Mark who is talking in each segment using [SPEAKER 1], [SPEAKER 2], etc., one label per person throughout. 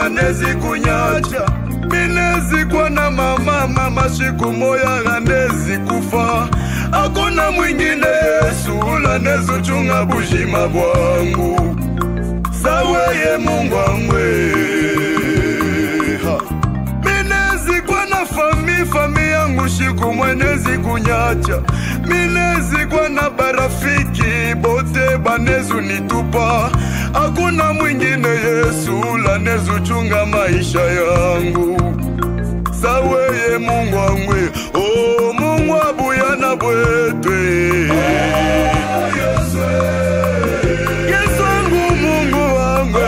[SPEAKER 1] anezi kunyacha minezikwa na mama mama siku moya anezi kufa akuna mwingine yesu lanezuchunga bushima bwangu saweye mungu amwe ha. minezikwa na fami fami yangu shiku mwenezi kunyacha minezikwa na barafiki bote banezu nitupa hakuna mwingine yesu lanezuchunga maisha yangu saweye mungu amwe o mungu abuyana bwetwe yesu wangu mungu wangu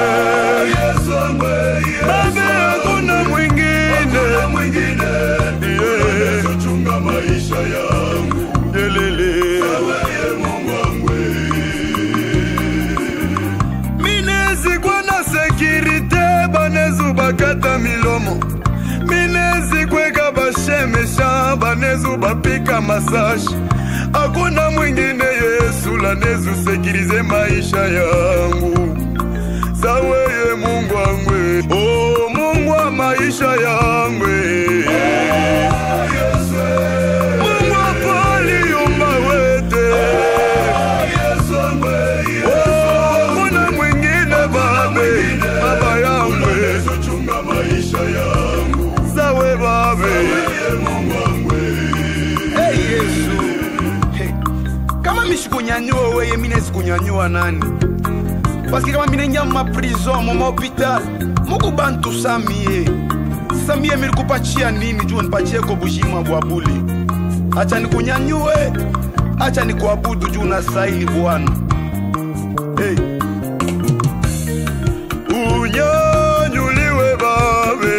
[SPEAKER 1] babe hakuna mwingine Yeah. Yelele. minezikwa na sekirite banezu bakata milomo minezikweka bashemesha banezu bapika masashi hakuna mwingine yesu lanezu sekirize maisha yangu saweye mungu angwe o mungu wa maisha yangwe mungu apaliumba wete Oh, hakuna mwingine babe baba yangwe sawe babe
[SPEAKER 2] Hey, Yesu hey. Kama mishikunyanyua weye mine sikunyanyua nani Paske kama mine nya ma prison mo ma hospital Muku bantu samie Samie milikupachia nini juu nipatie ko bushima bwa bule Acha nikunyanyue Acha nikuabudu juu na saili Bwana hey.
[SPEAKER 1] unyanyuliwe babe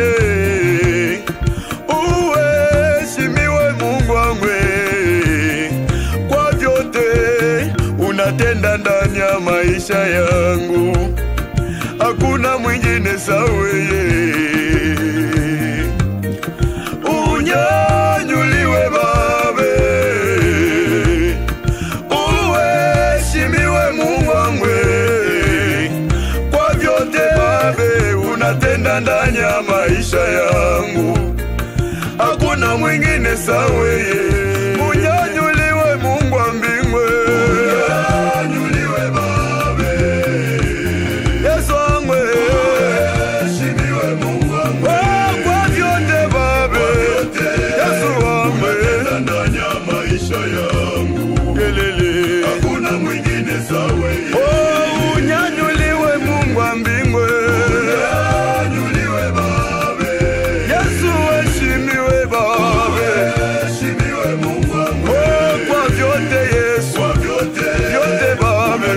[SPEAKER 1] uheshimiwe mungu wangwe kwa vyote unatenda ndani ya maisha yangu hakuna mwingine saweye unyanyuliwe babe uheshimiwe mungu wangwe kwa vyote babe unatenda ndani ya maisha yangu hakuna mwingine saweye unyanyuliwe mungu wa mbingwe yesu wangwe Oh, kwa vyote babe yesu wangwe Yelele. Oh, unyanyuliwe mungu wa mbingwe yesu heshimiwe babe Oh, kwa vyote yesu vyote babe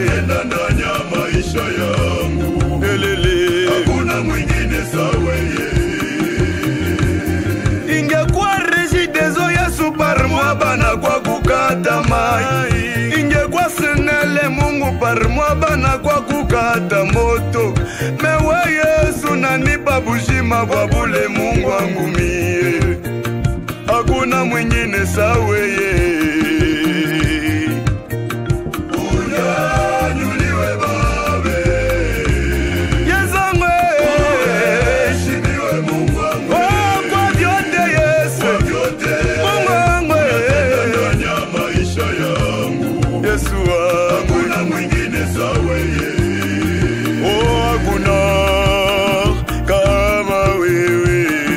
[SPEAKER 1] Yelele. ingekuwa regideso yesu parmwa bana kwa kukata mai ingekuwa senele mungu parmwa bana kwa kukata moto mewe yesu nanipa bushima bwa bule mungu wangu mie hakuna mwingine saweye yezangwe Oh, kwa vyote yesu mungu wangu yesu wangu Oh, hakuna kama wewe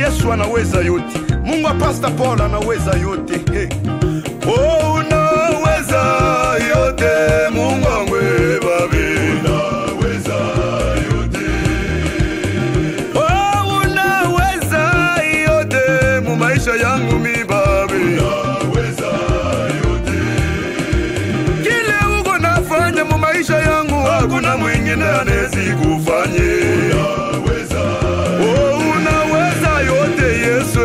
[SPEAKER 2] yesu anaweza yote mungu wa pasta paul anaweza yote hey.
[SPEAKER 1] Oh, unaweza yote Mungu wangu babe. Oh, unaweza yote mu maisha yangu mi babe. Kile uko nafanya mu maisha yangu hakuna mwingine anezi kufanye. Oh, unaweza yote Yesu.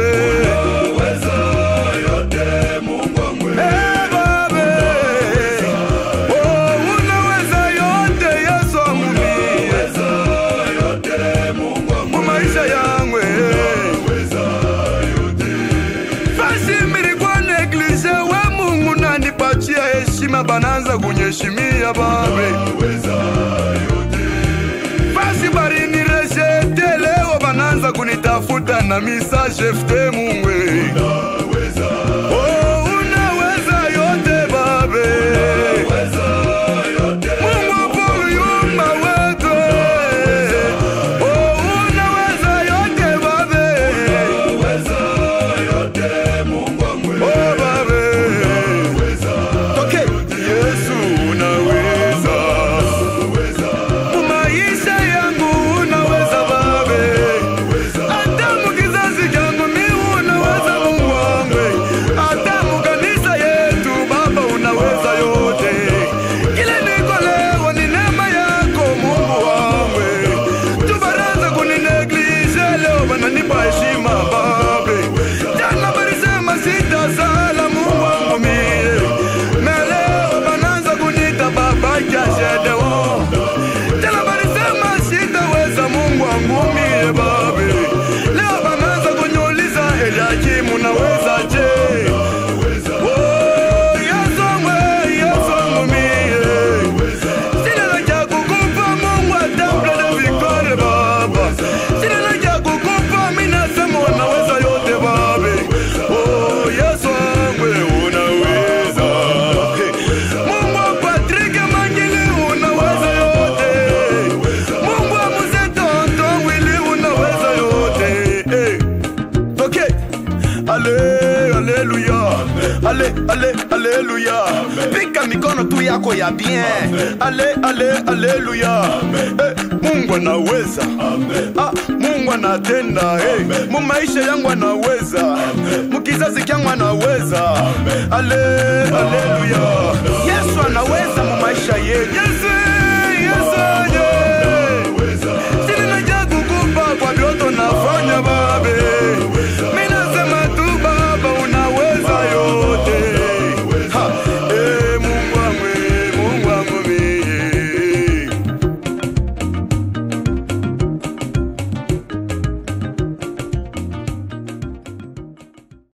[SPEAKER 1] Eh, babe. Oh, unaweza yote Yesu wangu mie. Mu maisha yangu eh. Fasi milikuwa neglige we Mungu nanipatia heshima bananza kunyeshimia babe Fasi barinirejete leo bananza kunitafuta na message fte Mungu eh. Oh, unaweza yote babe Mungu hapo yumba wetu eh. Oh, unaweza yote babe Oh, babe
[SPEAKER 2] toke
[SPEAKER 1] Yesu unaweza Mu maisha yangu unaweza babe hata mu kizazi changu mi unaweza Mungu wangu hata mu kanisa yetu baba unaweza yote kile niko leo ni neema yako Mungu wangu tubaraza kunineglige leo bananipa heshima babe jana balisema sitasala Mungu wangu mie na leo bananza kunita baba jashedewo tena balisema sitaweza Mungu wangu mie babe leo bananza kunyuliza Eliakimu naweza je Oh, Yesu wangu, Yesu wangu mie Sina la cha kukupa Mungu wa temple de victoire baba Sina la cha kukupa mimi nasema unaweza yote babe Oh Yesu wangu unaweza Mungu wa Patrick Mangili unaweza yote Mungu wa Mzee Tonto Willy unaweza yote hey. Okay. Ale, aleluya. Ale, ale, aleluya.
[SPEAKER 2] pika mikono tu yako ya bien
[SPEAKER 1] Ale, ale, aleluya. Eh, Mungu anaweza. Ah, Mungu anatenda. Hey, mu maisha yangu anaweza. Mu kizazi kyangu anaweza. Ale, aleluya.